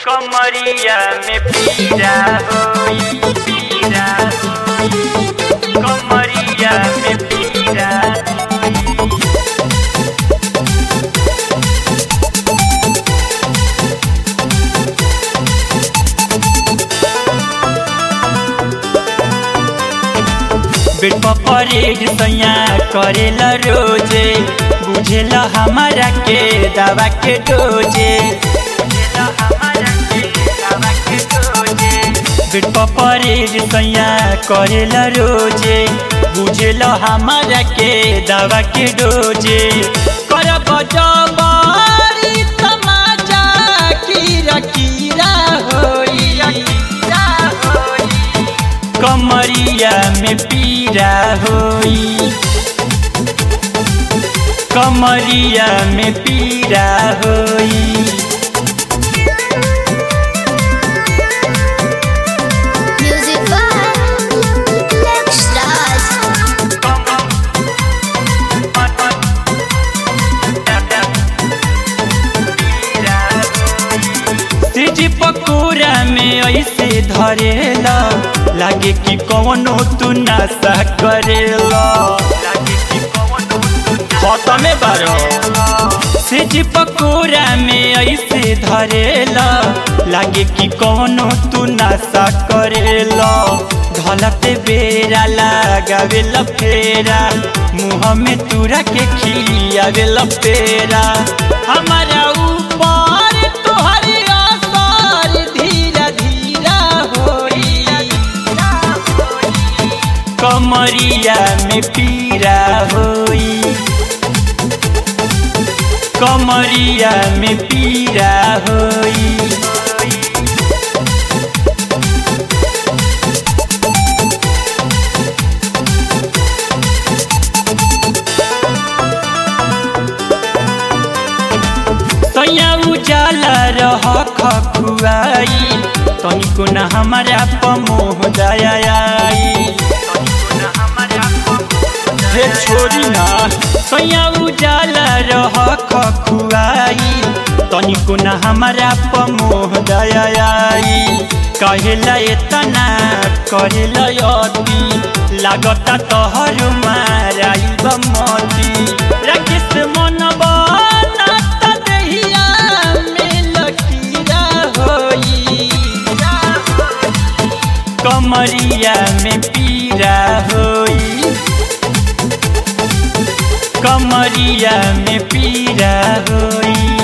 कमरिया में पीरा होई पीरा होई कमरिया में पीरा होई बेट परेड सैया करेला रोजे बुझेला हमारा के दवा के डोजे बुझेला हमारा के दवा के डोजे बेट परेड सैया करेला रोजे बुझेला हमारा के दवा के डोजे करब जबारी तमाचा कीरा कीरा होई कीरा होई कमरिया में पीरा होई कमरिया में पीरा होई Music by Lex Raj. तेजी पकोड़ा में ऐसे धरेला लागे कि कौनो तू नशा करेला लागे कि कौनो खत्मे बारो सेजी पकोड़ा में ऐसे धरेला लागे कि कौनो तू नशा करेला ढलते बेरा लगावेला फेरा मुँह में तुरा के खियावेला पेरा हमारा ऊपर तोहर असर धीरा धीरा होई कमरिया में पीरा होई कमरिया में पीरा होई सैया उजाला रह खखुआई तनिको न हमारा पमोह दयाई हे छोरी ना सैया उजाला रह खखुआई तनिको न हमारा पमोह दयाई कहेला एतना करेला अति लागता तोहर माराई बमती राकेश मन बनाता दहिया में लकीरा होई कमरिया में पीरा होई कमरिया में पीरा होई